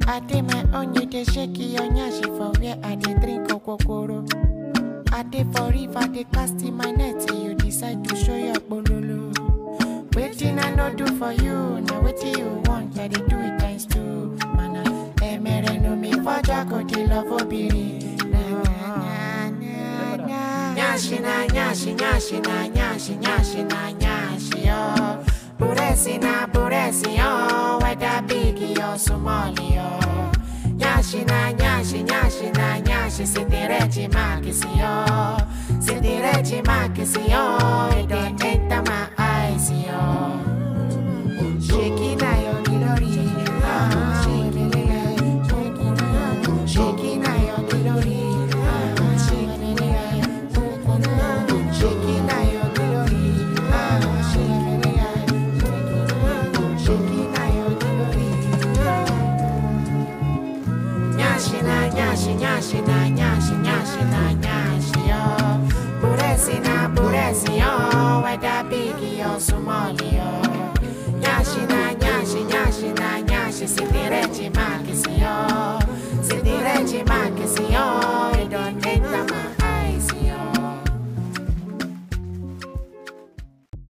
I dey my own, you dey shake your nyashi for where I dey drink okokoro. I dey for river, dey cast in my net, till you decide to show your bololo. Waiting I no do for you, now wetin you want, I dey do it times two. Mana, emere no mi faja ko di love obiri. Na na na na na. Nyashi na nyashi, nyashi na nyashi, nyashi na nyashi yo. Buresi na buresi yo, whether big or small yo. Nyashi na nyashi, nyashi na nyashi, sitirechi makisi yo. Sitirechi makisi yo, it dey enter my eyes yo. Shaking na your